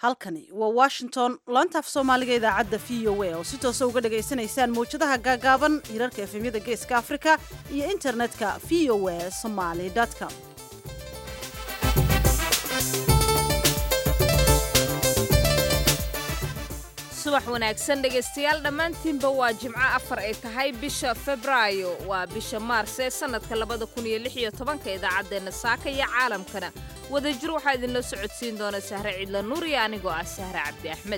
halkani waa washington laanta af soomaaliga idaacadda v o a oo si toosa uga dhagaysanaysaan mawjadaha gaagaaban hirarka efemyada geeska afrika iyo internetka v o a somaly com subax wanaagsan dhegaystayaal dhammaantiinba waa jimco afar ay tahay bisha febraayo waa bisha maars ee sannadka labada kun iyo lix iyo tobanka idaacaddeenna saaka iyo caalamkana wadajir waxaa idinla socodsiin doona sahre cidla nuur iyo anigoo ah sahre cabdi axmed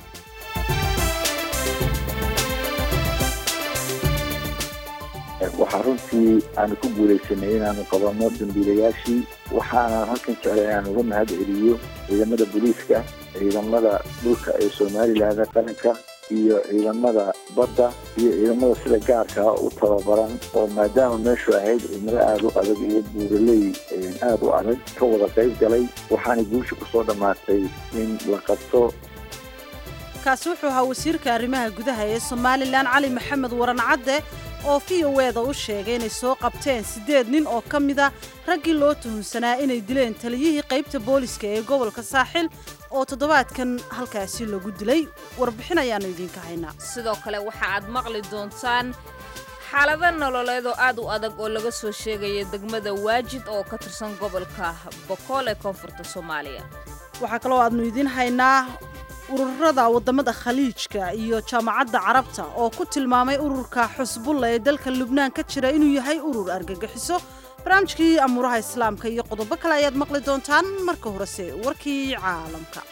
waxaa runtii aanu ku guulaysanay inaanu qabanno dambiilayaashii waxaana halkan jeclay inaan uga mahad celiyo ciidamada booliiska ciidamada dhulka ee somalilan qaranka iyo ciidamada badda iyo ciidamada sida gaarka u tababaran oo maadaama meeshu ahayd cimilo aada u adag iyo buuraley aada u adag ka wada qayb galay waxaana guusha kusoo dhammaatay in la qabto kaasi wuxuu ahaa wasiirka arrimaha gudaha ee somalilan cali maxamed waran cadde oo v o eda u sheegay inay soo qabteen siddeed nin oo ka mida raggii loo tuhunsanaa inay dileen taliyihii qaybta booliska ee gobolka saaxil oo toddobaadkan halkaasi lagu dilay warbixin ayaannu idiinka haynaa sidoo kale waxa aad maqli doontaan xaalado nololeed oo aad u adag oo laga soo sheegaya degmada waajid oo ka tirsan gobolka bokool ee koonfurta soomaaliya waxaa kaloo aadnu idiin haynaa ururada waddamada khaliijka iyo jaamacadda carabta oo ku tilmaamay ururka xusbulla ee dalka lubnaan ka jira inuu yahay urur argagixiso barnaamijkii amuuraha islaamka iyo qodobo kale ayaad maqli doontaan marka horese warkii caalamka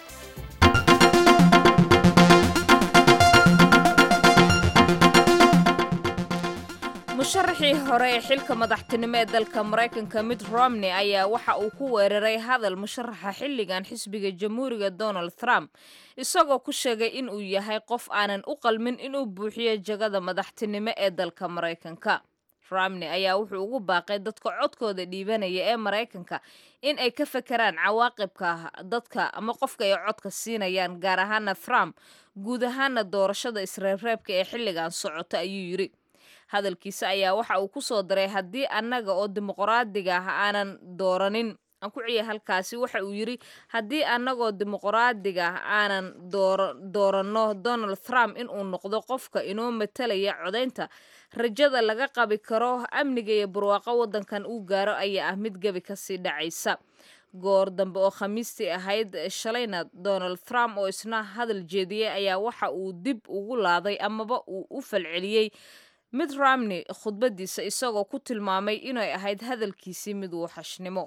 musharaxii hore ee xilka madaxtinimo ee dalka maraykanka mitt romney ayaa waxa uu ku weeraray hadal musharaxa xilligan xisbiga jamhuuriga donald trump isagoo ku sheegay inuu yahay qof aanan u qalmin inuu buuxiyo jagada madaxtinimo ee dalka maraykanka romney ayaa wuxuu ugu baaqay dadka codkooda dhiibanaya ee maraykanka in ay ka fekeraan cawaaqibka dadka ama qofka ay codka siinayaan gaar ahaana trump guud ahaana doorashada isreebreebka ee xilligan socota ayuu yidhi hadalkiisa ayaa waxa uu ku soo daray haddii annaga oo dimuqraadiga ah aanan dooranin aan ku ciya halkaasi waxa uu yidhi haddii annagoo dimuqraadiga ah aanan dooranno donald trump inuu noqdo qofka inoo matalaya codaynta rajada laga qabi karo amniga iyo barwaaqo waddankan uu gaaro ayaa ah mid gebi kasii dhacaysa goor dambe oo khamiistii ahayd shalayna donald trump oo isna hadal jeediyey ayaa waxa uu dib ugu laaday amaba uu u falceliyey mid romney khudbadiisa isagoo ku tilmaamay inay ahayd hadalkiisii mid wuuxashnimo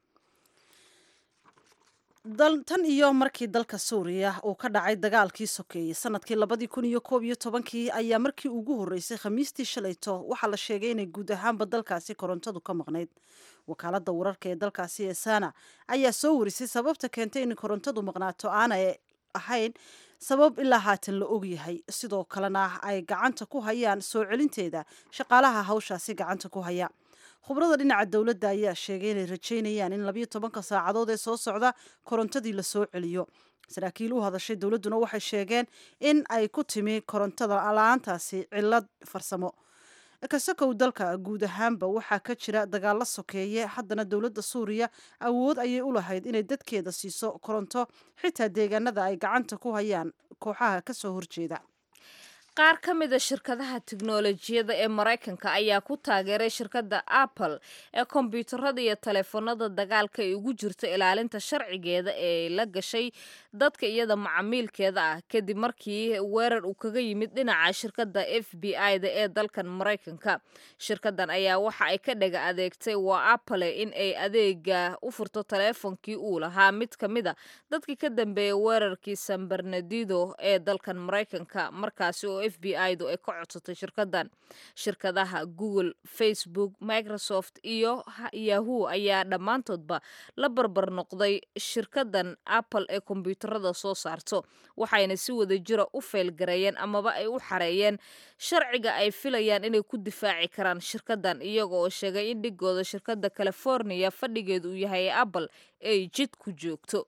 tan iyo markii dalka suuriya uu ka dhacay dagaalkii sokeeyey sanadkii labadii kun iyo koob iyo tobankii ayaa markii ugu horreysay khamiistii shalayto waxaa la sheegay inay guud ahaanba dalkaasi korontadu ka maqnayd wakaaladda wararka ee dalkaasi ee sana ayaa soo warisay sababta keentay in korontadu maqnaato aanay ahayn sabab ilaa haatan la ogyahay sidoo kalena ay gacanta ku hayaan soo celinteeda shaqaalaha hawshaasi gacanta ku haya khubrada dhinaca dowladda ayaa sheegay inay rajaynayaan in labayo tobanka saacadood ee soo socda korontadii la soo celiyo saraakiil u hadashay dowladduna waxay sheegeen in ay ku timi korontada la-aantaasi cilad farsamo kasakow dalka guud ahaanba waxaa ka jira dagaalo sokeeye haddana dowladda suuriya awood ayay u lahayd inay dadkeeda siiso koronto xitaa deegaanada ay gacanta ku hayaan kooxaha ka soo horjeeda qaar ka mida shirkadaha tiknolojiyada ee maraykanka ayaa ku taageeray shirkadda apple ee kombyuutarada iyo taleefanada dagaalka ay ugu jirto ilaalinta sharcigeeda ee la gashay dadka iyada macamiilkeeda ah kadib markii weerar uu kaga yimid dhinaca shirkadda f b i-da ee dalkan maraykanka shirkadan ayaa waxa ay ka dhaga adeegtay waa apple in ay adeega u furto taleefonkii uu lahaa mid ka mid a dadkii ka dambeeyay weerarkii san bernadido ee dalkan maraykanka markaasi oo f b i du ay ka codsatay shirkadan shirkadaha google facebook microsoft iyo yahoo ayaa dhammaantoodba la barbar noqday shirkadan apple ee kombyuutarada soo saarto waxayna si wada jira u feylgareeyeen amaba ay u xareeyeen sharciga ay filayaan inay ku difaaci karaan shirkadan iyaga oo sheegay in dhigooda shirkadda california fadhigeedu uu yahay apple ay jid ku joogto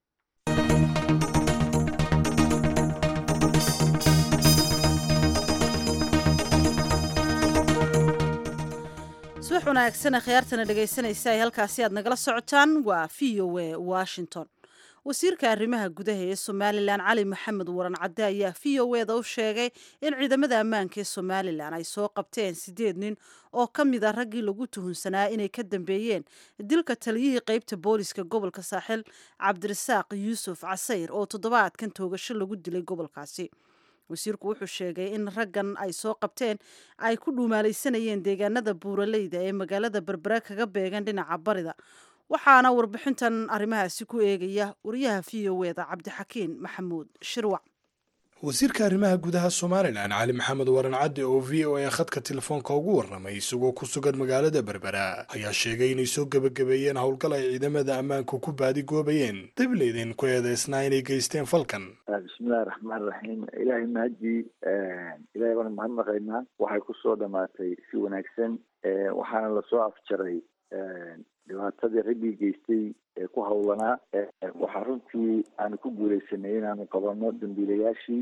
subax wanaagsan khiyaartana dhegaysanaysa ay halkaasi aad nagala socotaan waa v o a washington wasiirka arrimaha gudaha ee somalilan cali maxamed waran cadde ayaa v o eda u sheegay in ciidamada ammaanka ee somalilan ay soo qabteen siddeed nin oo ka mid a raggii lagu tuhunsanaa inay ka dambeeyeen dilka taliyihii qeybta booliska gobolka saaxil cabdirasaaq yuusuf casayr oo toddobaadkan toogasho lagu dilay gobolkaasi wasiirku wuxuu sheegay in raggan ay soo qabteen ay ku dhuumaalaysanayeen deegaanada buuraleyda ee magaalada berbera kaga beegan dhinaca barida waxaana warbixintan arrimahaasi ku eegaya wariyaha v o eda cabdixakiin maxamuud shirwac wasiirka arrimaha gudaha somalilan cali maxamed waran cadde oo v o a khadka telefoonka ugu warramay isagoo ku sugan magaalada berbera ayaa sheegay inay soo gebagabeeyeen howlgal ay ciidamada ammaanku ku baadigoobayeen dableyden ku eedeysnaa inay geysteen falkan bismillahi raxmaan raxiim ilaahay mahadii ilahay baan mahadnaqaynaa waxay kusoo dhamaatay si wanaagsan waxaana lasoo afjaray dhibaatadii raggii geystay ee ku hawlanaa waxaa runtii aanu ku guuleysanay inaanu qabano dambiilayaashii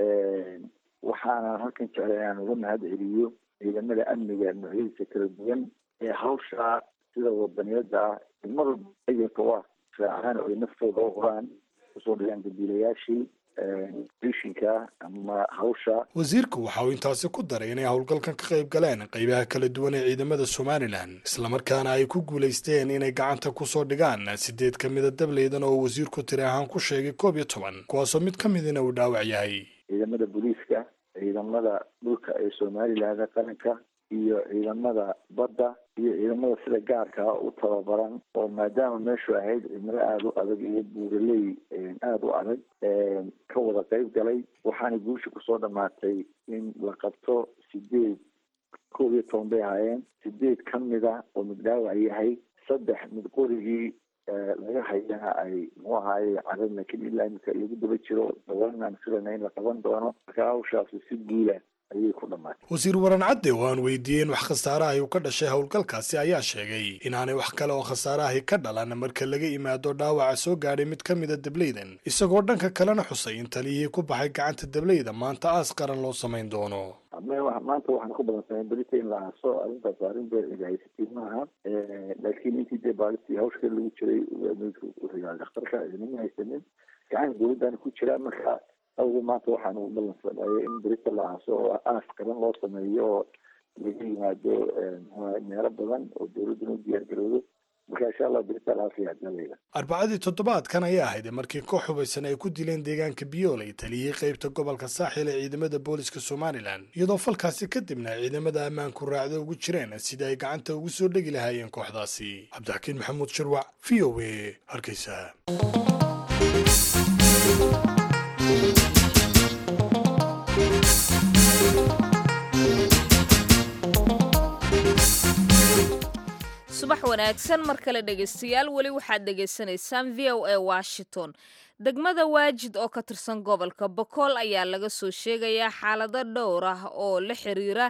waxaana halkan jeclay inaan uga mahad celiyo ciidamada amniga noocyadiisa kala duwan ee hawsha sida wadaniyada ah mar walba ayaka u ah raacan oo ay naftooda u huraan kusoo dhigaan dambiilayaashii rishinka ama hawsha wasiirku waxa uu intaasi ku daray inay howlgalkan ka qayb galeen qaybaha kala duwan ee ciidamada somalilan islamarkaana ay ku guulaysteen inay gacanta kusoo dhigaan sideed ka mida dableydan oo wasiirku tiri ahaan ku sheegay koob iyo toban kuwaasoo mid ka midina uu dhaawac yahay ciidamada booliiska ciidamada dhulka ee somalilan qaranka iyo ciidamada badda iyo ciidamada sida gaarkaa u tababaran oo maadaama meeshu ahayd cimilo aada u adag iyo buuraley aada u adag ka wada qayb galay waxaana guusha kusoo dhamaatay in la qabto sideed koob iyo toban bay ahaayeen sideed ka mida oo mid dhaawac yahay saddex mid qorigii laga hayana ay muxuu ahaaye carad laakiin ilaa imika lagu daba jiro dabanan filana in la qaban doono marka hawshaasi si guula ayay ku dhamaatay wasiir waran cadde oo aan weydiiyeen wax khasaarahay uu ka dhashay howlgalkaasi ayaa sheegay inaanay wax kale oo khasaarahay ka dhalan marka laga yimaado dhaawaca soo gaadhay mid ka mida dableydan isagoo dhanka kalena xusay in taliyihii ku baxay gacanta dableyda maanta aas qaran loo samayn doono maanta waxaan ku badansanay berita in la aaso arrintaas arrin beer cid haysatid maaha laakiin intii dee baalistii hawshka lagu jiray wuxuu dhakhtarka idinama haysanin gacan dowladdaana ku jira marka awgu maanta waxaan ugu balansanayay in berita la aaso oo aas qaran loo sameeyo oo laga yimaado meelo badan oo dowladduna u diyaar garowdo marka insha allah berita laafiya dalayda arbacadii toddobaadkan ayaa ahayd markii koox hubaysan ay ku dileen deegaanka biyooley taliyihii qaybta gobolka saaxil ee ciidamada booliska somalilan iyadoo falkaasi kadibna ciidamada ammaanku raacdo ugu jireen sidii ay gacanta ugu soo dhegi lahaayeen kooxdaasi cabdixakiin maxamuud shirwac v o a hargeysa subax wanaagsan mar kale dhegaystayaal weli waxaad dhegaysanaysaan v o a washington degmada waajid oo ka tirsan gobolka bokool ayaa laga soo sheegayaa xaalado dhowr ah oo la xiriira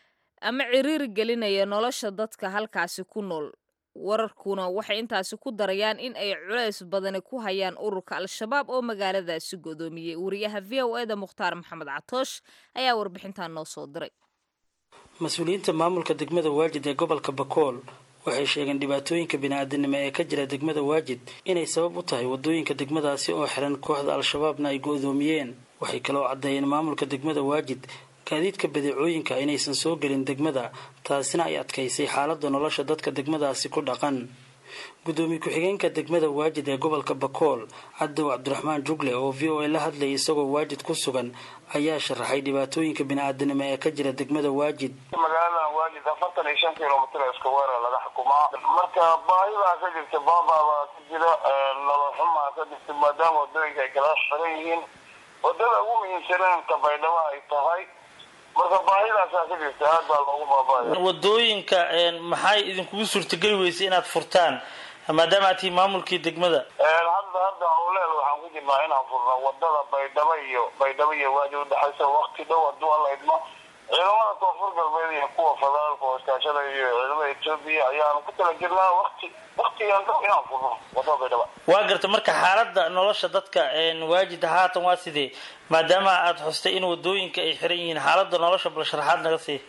ama ciriiri gelinaya nolosha dadka halkaasi ku nool wararkuna waxay intaasi ku darayaan in ay culays badani ku hayaan ururka al-shabaab oo magaaladaasi godoomiyey wariyaha v o eda mukhtaar maxamed catoosh ayaa warbixintan noo soo diray mas-uuliyiinta maamulka degmada waajid ee gobolka bakool waxay sheegeen dhibaatooyinka bini-aadanimo ee ka jira degmada waajid inay sabab u tahay wadooyinka degmadaasi oo xiran kooxda al-shabaabna ay go-doomiyeen waxay kaloo caddeeyeen maamulka degmada waajid gaadiidka badeecooyinka inaysan soo gelin degmada taasina ay adkaysay xaaladda nolosha dadka degmadaasi ku dhaqan gudoomiye ku-xigeenka degmada waajid ee gobolka bakool cadow cabdiraxmaan jugle oo v o a la hadlayay isagoo waajid ku sugan ayaa sharaxay dhibaatooyinka bini-aadanimo ee ka jira degmada waajid magaaladan waajid afartan iyo shan kilomitr isku weerar laga xukumaa marka baahidaa ka jirta baababaa ka jira nolol xumaa ka jirta maadaama wadooyinka ay kala xiran yihiin wadada ugu muhiimsaneen kabaydhabo ay tahay marka baahidaasaa ka jirta aad baa loogu baabaya wadooyinka maxay idinkugu suurtageli weysay inaad furtaan maadaama aad tihi maamulkii degmada hadda hadda howleel waxaan ku jirnaa inaan furno wadada baydhabo iyo baydhabo iyo waadi udhexaysa wakti dhow hadduu alla idmo ciidamada koonfur galbeed iyo kuwa federaalka oo iskaashada iyo ciidamada etoobiya ayaanu ku tala jirnaa wakti waktigan dhow inaan furno wadada baydhaba waa garta marka xaaladda nolosha dadka waajid haatan waa sidee maadaama aada xustay in wadooyinka ay xiran yihiin xaaladda nolosha bal sharaxaad naga sii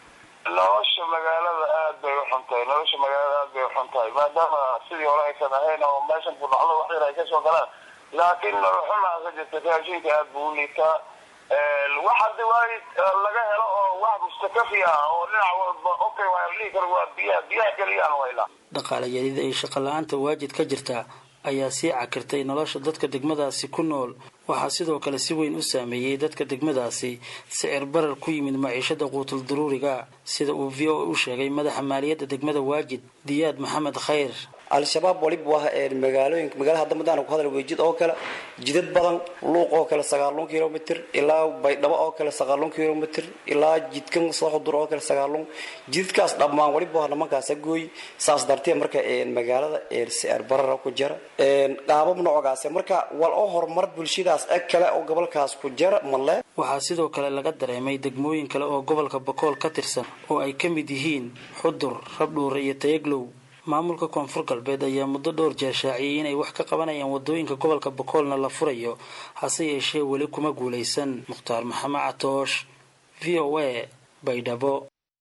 nolosha magaalada aad bay uxun tahay nolosha magaalada aad bay uxun tahay maadaama sidii hore aysan ahayn oo meeshan kudhacdo wax yar ay kasoo galaan laakiin noloxumaa ka jirta raashinka aad buu u liitaa wax haddi waay laga helo oo wax mustakafi ah oo dhinac walba okay waa la dhihi karo waa biyaha biyaha keliyaan waylaa dhaqaale yarida iyo shaqo la-aanta waajid ka jirta ayaa sii cakirtay nolosha dadka degmadaasi ku nool waxaa sidoo kale si weyn u saameeyey dadka degmadaasi sicir barar ku yimid maciishada quutul daruuriga sida uu v o u sheegay madaxa maaliyadda degmada waajid diyaad maxamed khayr al-shabaab waliba waa magaalooyinka magaalada hadda madaan ku hadal weejid oo kale jidad badan luuq oo kale sagaalun kilomitr ilaa baydhabo oo kale sagaalun kilomitr ilaa jidkan sooxudur oo kale sagaalun jidadkaas dhammaan waliba waa nimankaasa gooy saas dartee marka magaalada sicir barara ku jira qaabab noocaas marka wal oo horumar bulshadaas eg kale oo gobolkaas ku jira male waxaa sidoo kale laga dareemay degmooyin kale oo gobolka bakool ka tirsan oo ay ka mid yihiin xudur rabdhuure iyo tayaglow maamulka koonfur galbeed ayaa muddo dhowr jeer shaaciyey inay wax ka qabanayaan wadooyinka gobolka bakoolna la furayo hase yeeshee weli kuma guulaysan mukhtaar maxamed catoosh v o a baydhabo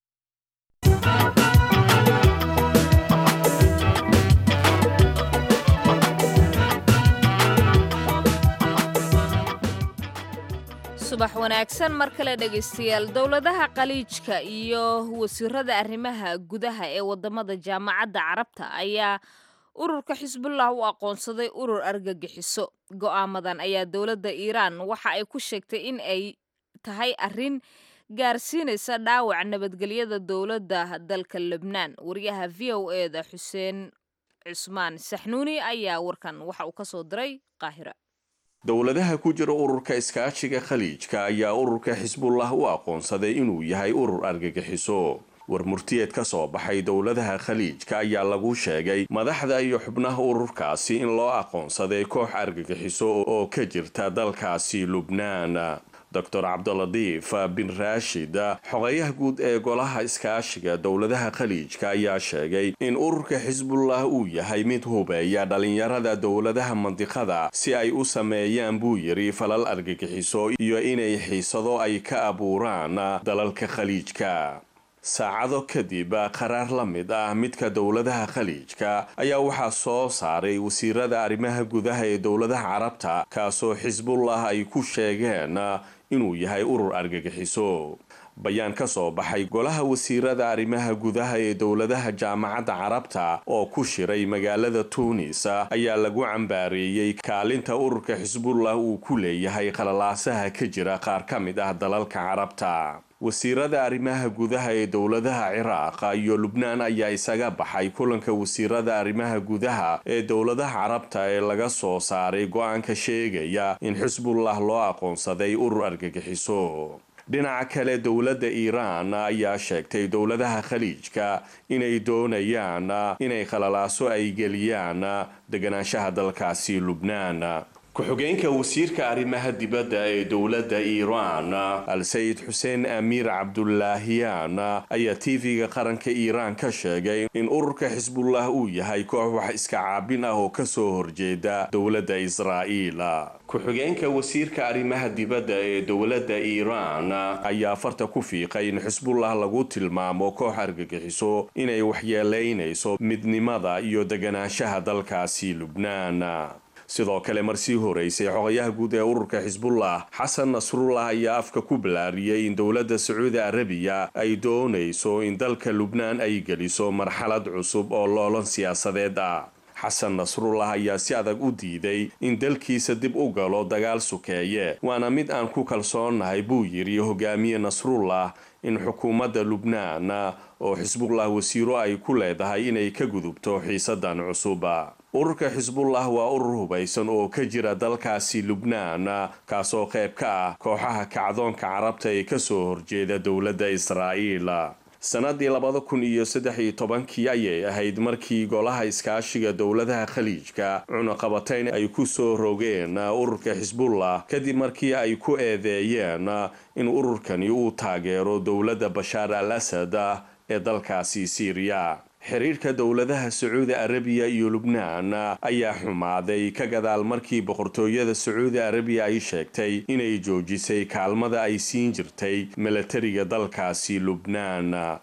subax wanaagsan mar kale dhegaystayaal dowladaha qaliijka iyo wasiirada arrimaha gudaha ee wadamada jaamacadda carabta ayaa ururka xisbullah u aqoonsaday urur argagixiso go'aamadan ayaa dowladda iiraan waxa ay ku sheegtay in ay tahay arrin gaarsiinaysa dhaawac nabadgelyada dowladda dalka lebnaan wariyaha v o eda xuseen cusmaan saxnuuni ayaa warkan waxa uu ka soo diray qaahira dowladaha ku jira ururka iskaashiga khaliijka ayaa ururka xisbullah u aqoonsaday inuu yahay urur argagixiso war murtiyeed ka soo baxay dowladaha khaliijka ayaa lagu sheegay madaxda iyo xubnaha ururkaasi in loo aqoonsaday koox argagixiso oo ka jirta dalkaasi lubnaan doctor cabdiladiif bin raashid xogeyaha guud ee golaha iskaashiga dowladaha khaliijka ayaa sheegay in ururka xisbullah uu yahay mid hubeeya dhalinyarada dowladaha mandiqada si ay u sameeyaan buu yidhi falal argagixiso iyo inay xiisado ay ka abuuraan dalalka khaliijka saacado kadib qaraar la mid ah midka dowladaha khaliijka ayaa waxaa soo saaray wasiirada arrimaha gudaha ee dowladaha carabta kaasoo xisbullah ay ku sheegeen inuu yahay urur argagixiso bayaan ka soo baxay golaha wasiirada arrimaha gudaha ee dowladaha jaamacadda carabta oo ku shiray magaalada tuunis ayaa lagu cambaareeyey kaalinta ururka xisbullah uu ku leeyahay qalalaasaha ka jira qaar ka mid ah dalalka carabta wasiirada arrimaha gudaha ee dowladaha ciraaq iyo lubnaan ayaa isaga baxay kulanka wasiirada arrimaha gudaha ee dowladaha carabta ee laga soo saaray go-aanka sheegaya in xisbullah loo aqoonsaday urur argagixiso dhinaca kale dowladda iiraan ayaa sheegtay dowladaha khaliijka inay doonayaan inay khalalaaso ay geliyaan deganaanshaha dalkaasi lubnaan ku-xigeenka wasiirka arrimaha dibadda ee dowladda iiraan al-sayid xuseen amiir cabdulaahiyaan ayaa tv-ga qaranka iiraan ka sheegay in ururka xisbullah uu yahay koox wax iska caabin ah oo kasoo horjeeda dowladda israa'iil ku-xigeenka wasiirka arrimaha dibadda ee dowladda iiraan ayaa farta ku fiiqay in xisbullah lagu tilmaamo koox argagixiso inay waxyeelaynayso midnimada iyo deganaanshaha dalkaasi lubnaan sidoo kale marsii horeysay xogayaha guud ee ururka xisbullah xasan nasrullah ayaa afka ku ballaariyey in dowladda sacuudi arabiya ay doonayso in dalka lubnaan ay geliso marxalad cusub oo loolan siyaasadeed ah xasan nasrullah ayaa si adag u diiday in dalkiisa dib u galo dagaal sukeeye waana mid aan ku kalsoonnahay buu yidhi hogaamiye nasrullah in xukuumadda lubnaan oo xisbullah wasiiro ay ku leedahay inay ka gudubto xiisadan cusub ururka xisbullah waa urur hubaysan oo ka jira dalkaasi lubnaan kaasoo qayb ka ah kooxaha kacdoonka carabta ee kasoo horjeeda dowladda israa'iil sanadii labada kun iyo saddex iyo tobankii ayay ahayd markii golaha iskaashiga dowladaha khaliijka cunaqabatayn ay ku soo rogeen ururka xisbullah kadib markii ay ku eedeeyeen in ururkani uu taageero dowladda bashaar al asad ee dalkaasi siiriya xiriirka dowladaha sacuudi arabiya iyo lubnaan ayaa xumaaday ka gadaal markii boqortooyada sacuudi arabiya ay sheegtay inay joojisay kaalmada ay siin jirtay milatariga dalkaasi lubnaan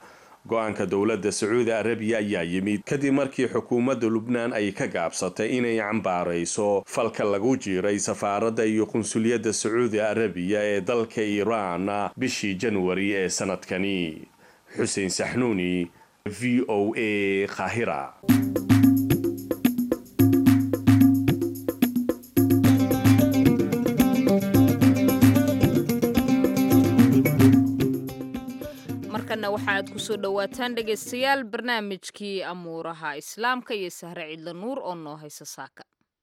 go-aanka dowladda sacuudi arabiya ayaa yimid kadib markii xukuumadda lubnaan ay ka gaabsatay inay cambaarayso falka lagu jiiray safaaradda iyo qunsuliyadda sacuudi arabiya ee dalka iiraan bishii janwari ee sanadkani xuseen saxnuuni v o a qaahira markana waxaaad kusoo dhowaataan dhegaystayaal barnaamijkii amuuraha islaamka iyo sahre cidla nuur oo noo haysa saaka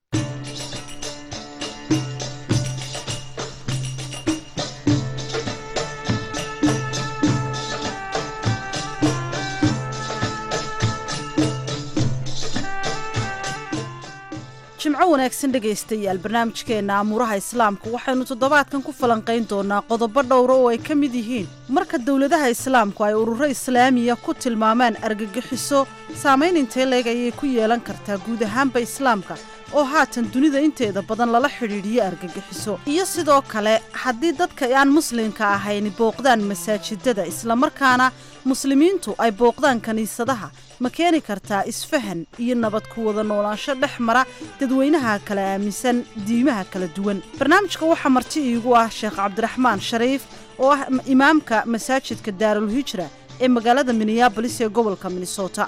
jimco wanaagsan dhegaystayaal barnaamijkeenna amuuraha islaamka waxaynu toddobaadkan ku falanqayn doonaa qodobo dhowra oo ay ka mid yihiin marka dowladaha islaamku ay ururo islaamiya ku tilmaamaan argagixiso saamayn intee leeg ayay ku yeelan kartaa guud ahaanba islaamka oo haatan dunida inteeda badan lala xidhiidhiyo argagixiso iyo sidoo kale haddii dadka aan muslimka ahayn booqdaan masaajidada islamarkaana muslimiintu ay booqdaan kiniisadaha ma keeni kartaa isfahan iyo nabad ku wada noolaansho dhex mara dadweynaha kala aaminsan diimaha kala duwan barnaamijka waxaa marti iigu ah sheekh cabdiraxmaan shariif oo ah imaamka masaajidka daarulhijra ee magaalada minneabolis ee gobolka minnesota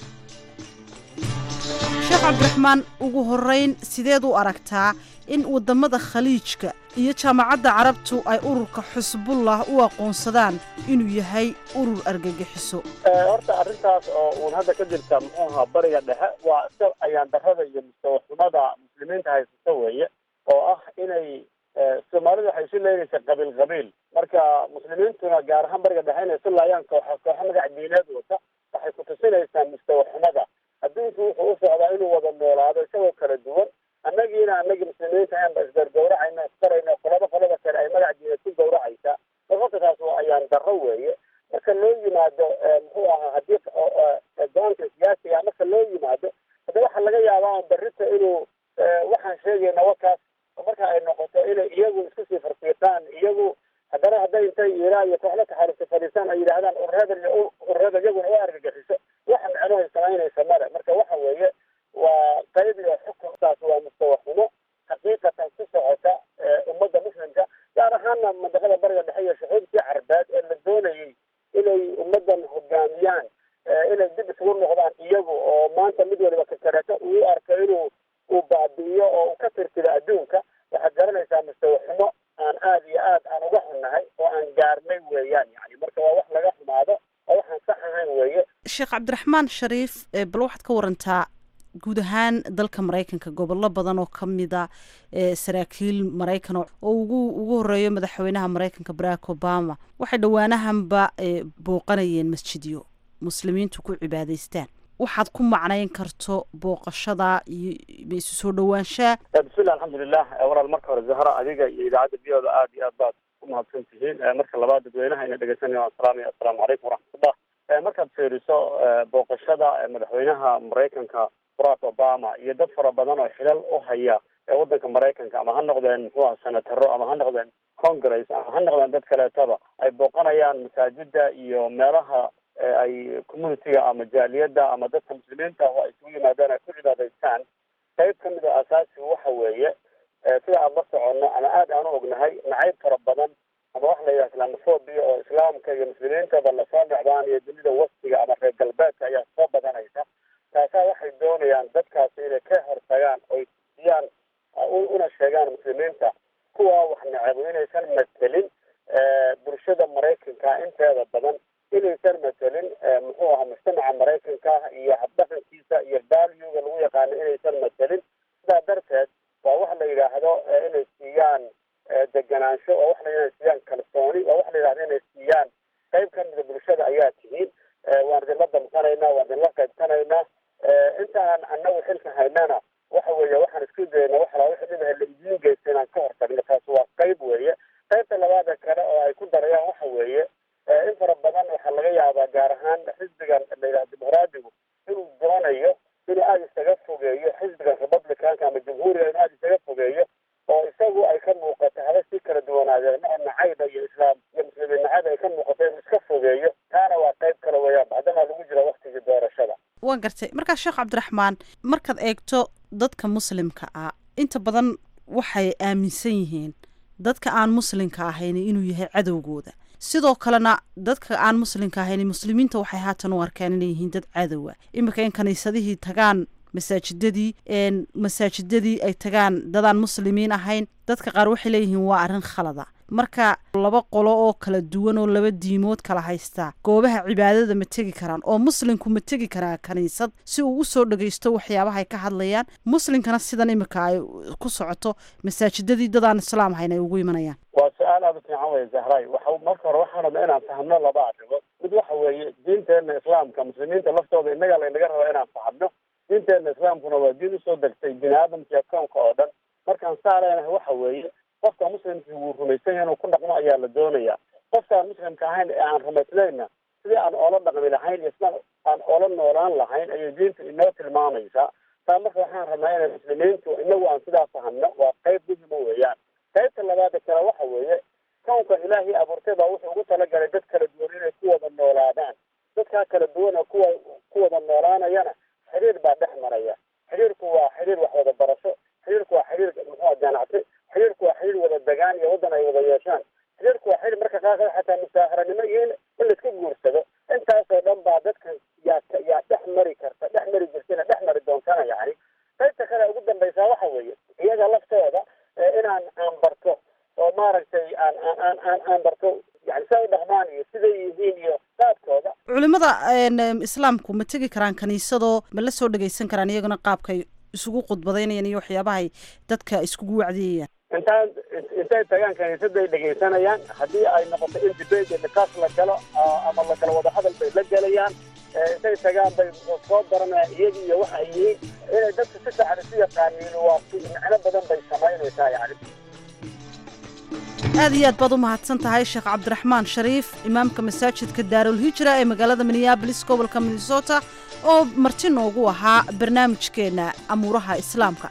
sheekh cabdiraxmaan ugu horeyn sideed u aragtaa in wadamada khaliijka iyo jaamacadda carabtu ay ururka xusbullah u aqoonsadaan inuu yahay urur argagixiso horta arrintaas oo uun hadda ka jirta muxuu ahaa bariga dhexe waa iska ayaan darrada iyo mustawaxumada muslimiinta haysata weeye oo ah inay soomaalidu waxay isu leynaysa qabiil qabiil marka muslimiintuna gaar ahaan bariga dhexe inay isu laayaan kooxa kooxa magac diineed wata waxay ku tusinaysaa mustawaxumada adduunku wuxuu u socdaa inuu wada noolaado isagoo kala duwan annagiina annagii muslimiinta ayanba isgargawracayna isbarayna qolaba qolada kale ay magac diineed ku gawracaysa marka taas waa ayaan darro weeye marka loo yimaado muxuu ahaa haddii go-aanka siyaasiga marka loo yimaado hadda waxaa laga yaabaa barrita inuu waxaan sheegayna wakaas marka ay noqoto inay iyagu isku sii farfiiqaan iyagu haddana hadday intay iiraan iyo kooxla taxariista fadhiisaan ay yidhaahdaan ururada iyo ururada iyaguna u argagixiso waxa micnohay samaynaysa male marka waxa weeye waa qayb iyo xukuntaas waa mustawaxumo xaqiiqatan ku socota ummadda muslimka gaar ahaana mandaqada bariga dhexe iyo shucuubtii carbeed ee la doonayay inay ummaddan hogaamiyaan inay dib isugu noqdaan iyagu oo maanta mid waliba kakareeto uu arko inuu uu baabi'iyo oo uu ka tirtiro adduunka waxaad garanaysaa mustawaxumo aan aad iyo aad aan uga xunnahay oo aan gaarnay weeyaan yani marka waa wax laga xumaado oo waxaan sax ahayn weeye sheekh cabdiraxmaan shariif bal waxaad ka warantaa guud ahaan dalka maraykanka gobollo badan oo ka mida saraakiil maraykan oo ugu ugu horeeyo madaxweynaha maraykanka barack obama waxay dhowaanahanba booqanayeen masjidyo muslimiintu ku cibaadaystaan waxaad ku macnayn karto booqashada iyo isu soo dhowaanshaa bismillah alxamdulilah walaal marka hore zahra adiga iyo idaacadda biyooda aad iyo aad baad ku mahadsan tihiin marka labaad dadweynaha ina dhegeysanaya waan salaamaya assalaamu calaykum waraxmatullah markaad fiiriso booqashada madaxweynaha maraykanka barack obama iyo dad fara badan oo xilal u haya waddanka maraykanka ama ha noqdeen muxuu aha senataro ama ha noqdeen congress ama ha noqdeen dad kaleetaba ay booqanayaan masaajida iyo meelaha ay communitiga ama jaaliyadda ama dadka muslimiinta oo ay isugu yimaadaan ay ku cibaadaystaan qayb ka mid a asaasigu waxa weeye sida aan la soconno ama aad aan u ognahay nacayb fara badan ama waxa la yidhaha islamophobia oo islaamka iyo muslimiintaba lasoo dhacdaan iyo dunida waftiga ama reer galbeedka ayaa soo badanaysa taasaa waxay doonayaan dadkaasi inay ka hortagaan oy siyaan una sheegaan muslimiinta kuwa wax necabo inaysan matelin bulshada maraykanka inteeda badan inaysan matelin muxuu ahaa mujtamaca maraykanka iyo habdhaqankiisa iyo valuega lagu yaqaano inaysan matelin sidaa darteed waa wax la yidhaahdo inay siiyaan deganaansho oo wax la inay siiyaan kalsooni oo wax la yidhahdo inay siiyaan qayb ka mida bulshada ayaa tihiin waan idinla damqanaynaa waan idinla qaybsanaynaa intaan annagu xilka haynana waxa weeye waxaan isku dayna wax laa wixii dhibaha la idiin geysta inaan ka hortagno taas waa qayb weeye qaybta labaada kale oo ay ku darayaan waxa weeye in fara badan waxaa laga yaabaa gaar ahaan xisbigan la yidhaha dimuqraadigu inuu doonayo inuu aada isaga fogeeyo xisbigan republicanka ama jamhuuriga inuu aada isaga fogeeyo oo isagu ay ka muuqato haba si kala duwanaadeen maa nacayba iyo islaam iyo muslimiin nacayb ay ka muuqato inuu iska fogeeyo taana waa qayb kale weeyaan bacdamaa lagu waan gartay markaa sheekh cabdiraxmaan markaad eegto dadka muslimka ah inta badan waxay aaminsan yihiin dadka aan muslimka ahayn inuu yahay cadowgooda sidoo kalena dadka aan muslimka ahayn muslimiinta waxay haatan u arkaan inay yihiin dad cadowa iminka in kaniisadihii tagaan masaajidadii masaajidadii ay tagaan dadaan muslimiin ahayn dadka qaar waxay leeyihiin waa arrin khalada marka laba qolo oo kala duwan oo laba diimood kala haystaa goobaha cibaadada ma tegi karaan oo muslimku ma tegi karaa kaniisad si uu usoo dhagaysto waxyaabaha ay ka hadlayaan muslimkana sidan imika ay ku socoto masaajidadii dadaan islaam ahayn ay ugu imanayaan waa su-aal aada u fiican wey zahray waxa marka hore waxaan rabnaa inaan fahmno laba arrimood mid waxa weeye diinteena islaamka muslimiinta laftooda innaga laynaga raba inaan fahmno diinteena islaamkuna waa diin usoo degtay bini aadamka koonka oo dhan markaan saa leenahay waxa weeye qofka muslimkii wuu rumaysan yahay inuu ku dhaqmo ayaa la doonayaa qofkaan muslimka ahayn ee aan rumaysnayna sidii aan oola dhaqmi lahayn iyo sida aan oola noolaan lahayn ayay diinta inoo tilmaamaysaa taa marka waxaan rabnaa inay muslimiintu inagu aan sidaa fahamno waa qayb muhima weeyaan qaybta labaada kale waxa weeye kownkan ilaahii abuurtay baa wuxuu ugu talagalay dad kala duwan inay ku wada noolaadaan dadkaa kala duwan oo kuwa ku wada noolaanayana xiriir baa dhex maraya xiriirku waa xiriir wax wada barasho xiriirku waa xiriir muxua ganacsi xiriirku waa xiriir wada degaan iyo waddan ay wada yeeshaan xiriirku waa xiriir marka qaarkood xataa musaaharanimo iyo in in laiska guursado intaasoo dhan baa dadka yaa yaa dhex mari karta dhex mari jirtana dhex mari doontana yani qaybta kale ugu dambaysaa waxa weeye iyaga laftooda inaan aan barto oo maaragtay aan aan aan aan aan barto yani siday u dhaqmaan iyo siday yihiin iyo qaabkooda culimada islaamku ma tegi karaan kaniisadoo ma la soo dhagaysan karaan iyaguna qaabkay isugu khudbadaynayaan iyo waxyaabahay dadka iskugu wacdiyayaan intaan intay tagaan kaniisaday dhegaysanayaan haddii ay noqoto in debate iyo niqaash la galo ama la galo wadahadal bay la gelayaan intay tagaan bay soo baranayaan iyagi iyo waxa ay yihiin inay dadka si fiican isu yaqaaniin waa macno badan bay samaynaysaa yani aad iyo aad baad u mahadsan tahay sheekh cabdiraxmaan shariif imaamka masaajidka daarul hijra ee magaalada minneabolis gobolka minnesota oo marti noogu ahaa barnaamijkeenna amuuraha islaamka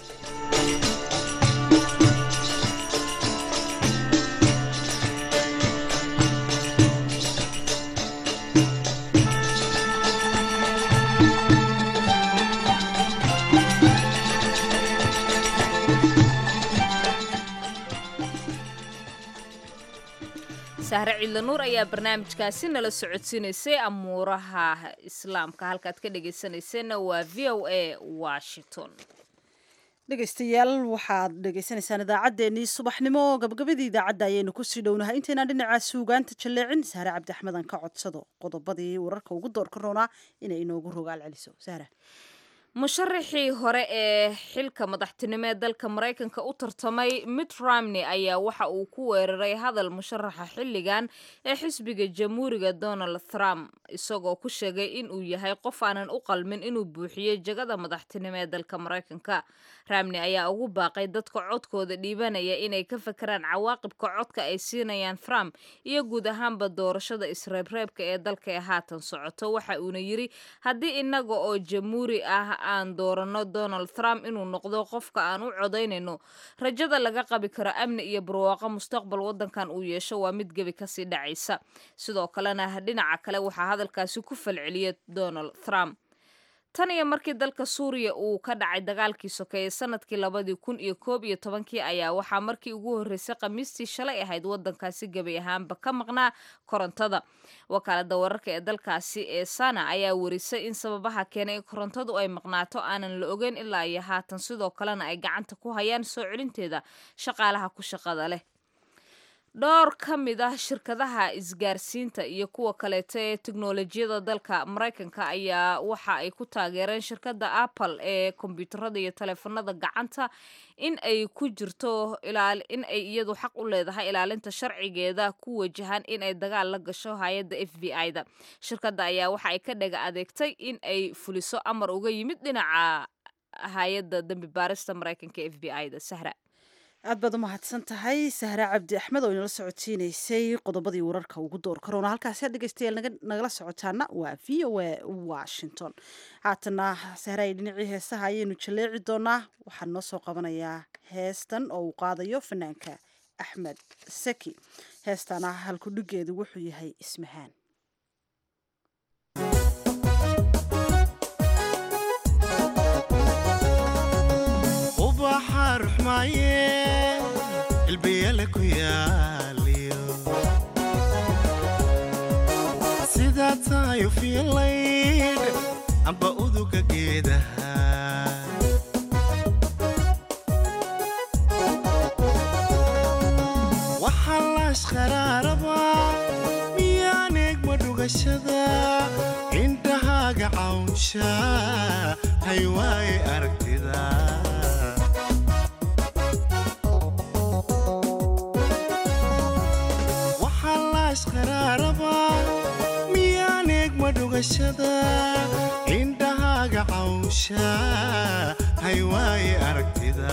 sahre ciidlanuur ayaa barnaamijkaasi nala socodsiinaysay amuuraha islaamka halkaad ka dhegaysanayseena waa v o a washington dhegaystayaal waxaad dhegaysanaysaan idaacaddeenii subaxnimo gabagabadii idaacadda ayaynu kusii dhownahay intaynaan dhinaca suugaanta jalleecin sahre cabdiaxmed aan ka codsado qodobadii wararka ugu doorka roonaa inay inoogu rogaal celiso sahra musharaxii hore ee xilka madaxtinimo ee dalka maraykanka u tartamay mitt romney ayaa waxa uu ku weeraray hadal musharaxa xilligan ee xisbiga jamhuuriga donald trump isagoo ku sheegay in uu yahay qof aanan u qalmin inuu buuxiyo jagada madaxtinimo ee dalka maraykanka romney ayaa ugu baaqay dadka codkooda dhiibanaya inay ka fakeraan cawaaqibka codka ay siinayaan trump iyo guud ahaanba doorashada isreebreebka ee dalka ee haatan socoto waxa uuna yiri haddii inaga oo jamhuuri ah aan doorano donald trump inuu noqdo qofka aan u codaynayno rajada laga qabi karo amni iyo barwaaqo mustaqbal wadankan uu yeesho waa mid gebi kasii dhacaysa sidoo kalena dhinaca kale waxaa hadalkaasi ku falceliyay donald trump tan iyo markii dalka suuriya uu ka dhacay dagaalkii sokeeye sanadkii labadii kun iyo koob iyo tobankii ayaa waxaa markii ugu horreysay khamiistii shalay ahayd wadankaasi gebi ahaanba ka maqnaa korontada wakaalada wararka ee dalkaasi ee sana ayaa warisay in sababaha keenay in korontadu ay maqnaato aanan la ogeyn ilaa iyo haatan sidoo kalena ay gacanta ku hayaan soo celinteeda shaqaalaha ku shaqada leh dhowr ka mid ah shirkadaha isgaarsiinta iyo kuwa kaleeto ee teknolojiyada dalka maraykanka ayaa waxa ay ku taageereen shirkadda apple ee kombyuutarada iyo taleefanada gacanta in ay ku jirto in ay iyadu xaq u leedahay ilaalinta sharcigeeda ku wajahan in ay dagaal la gasho hay-adda f b i da shirkadda ayaa waxa ay ka dhaga adeegtay in ay fuliso amar uga yimid dhinaca hay-adda dembi baarista maraykanka f b i da sahra aad baad u mahadsan tahay sahre cabdi axmed oo inala socodsiinaysay qodobadii wararka ugu door karoona halkaasi dhegeystayaal nagala socotaana waa v o a washington haatana sahre ay dhinacii heesaha ayaynu jaleeci doonaa waxaan noo soo qabanayaa heestan oo uu qaadayo fanaanka axmed saki heestana halkudhigeedu wuxuu yahay ismahaan maaye ilbiyale ku yaaliyo sidaa tahayo fiilayd amba uduga geedaha waxaa laashqaraaraba miyaan eegma dhugashada indhahaaga cawnsha hay waaye aragtida waxaa laashqaraaraba miyaan eegma dhugashada indhahaaga cawnsha hay waaye aragtida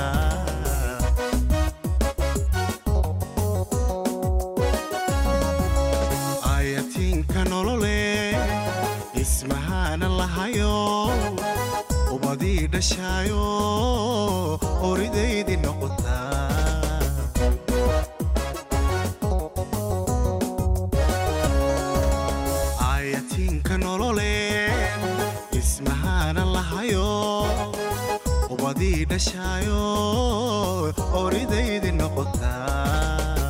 ayatiinka nolole ismahaana lahayo ubadii dhashaayo horidaydii noqotaa ayatiinka nolole ismahaana lahayo ubadii dhashaayo horidaydii noqotaa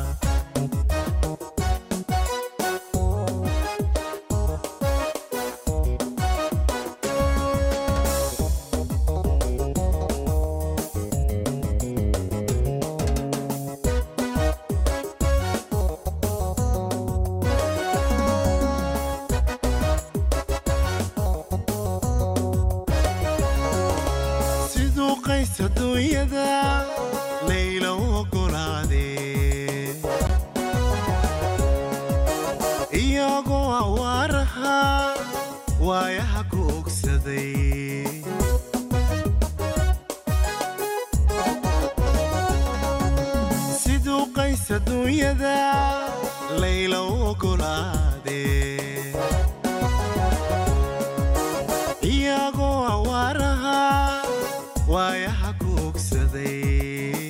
siduu qays adduunyada layla u oggolaadee iyagoo awaaraha waayaha ku ogsaday siduu qays adduunyada layla u oggolaadee iyagoo awaaraha waayaha ku ogsaday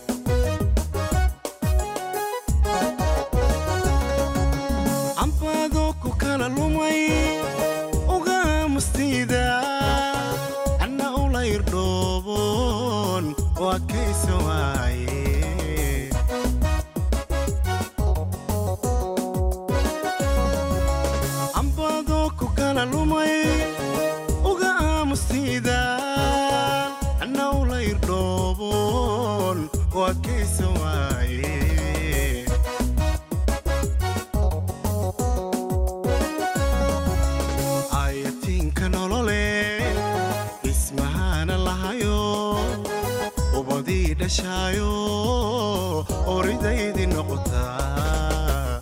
cambaadoo ku kala lumay uga aamustiida anna ula irdhooboon waa kaysa waaye cambaadoo ku kala lumay uga aamustiidaan anna ula irdhooboon waa kaysa waaye ayatiinka nolole ismahaana lahayo ubadii dhashaayo horidaydii noqotaa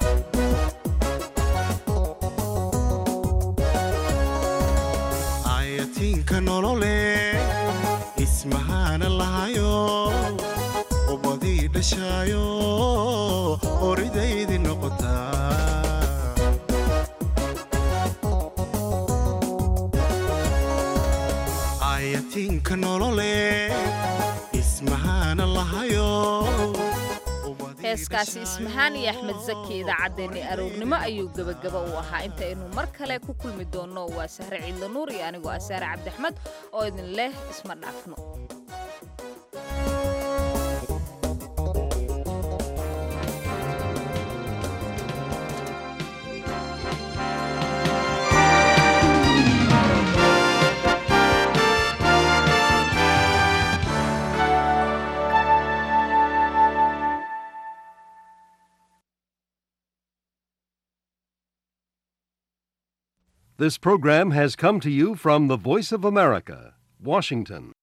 ayatiinka nolole ismahaana lahayo ubadii dhashaayo horidaydii noqotaa ayatiinka nolole ismahaana lahayo heeskaasi ismahaan iyo axmed zaki idaacaddeenni aroornimo ayuu gebagaba u ahaa intaynu mar kale ku kulmi doonno waa sahre ciidla nuur iyo anigoo ah saare cabdiaxmed oo idin leh isma dhaafno This program has come to you from the Voice of America, Washington.